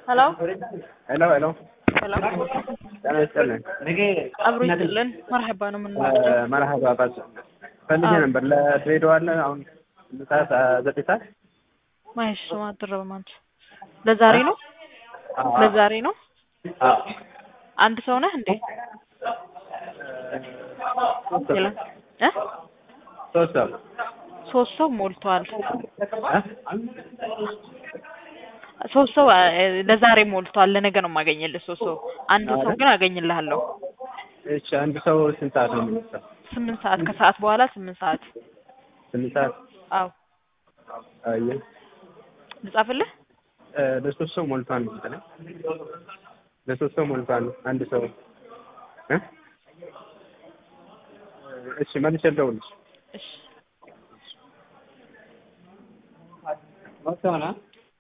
ሄሎ ሄሎ ሄሎ ሄሎ ጤና ይስጥልን። አብሮ ይስጥልን። መርሐባ ነው ምን መርሐባ ባስ ፈልጌ ነበር ለድሬዳዋ አለ አሁን ስንት ሰዓት ዘጠኝ ሰዓት ማይሽ ማድረብ ማንች ለዛሬ ነው ለዛሬ ነው። አዎ አንድ ሰው ነህ እንዴ? ሌላ እ ሶስት ሰው ሶስት ሰው ሞልቷል። እ? ሶስት ሰው እ፣ ለዛሬ ሞልቷል። ለነገ ነው የማገኝልህ ሶስት ሰው። አንድ ሰው ግን አገኝልሃለሁ። እሺ አንድ ሰው ስንት ሰዓት ነው የሚነሳው? ስምንት ሰዓት ከሰዓት በኋላ ስምንት ሰዓት ስምንት ሰዓት አዎ አየህ ልጻፍልህ። እ፣ ለሶስት ሰው ሞልቷል መሰለኝ። ለሶስት ሰው ሞልቷል። አንድ ሰው እ? እሺ መልሼ ልደውልልሽ። እሺ ወጥተውና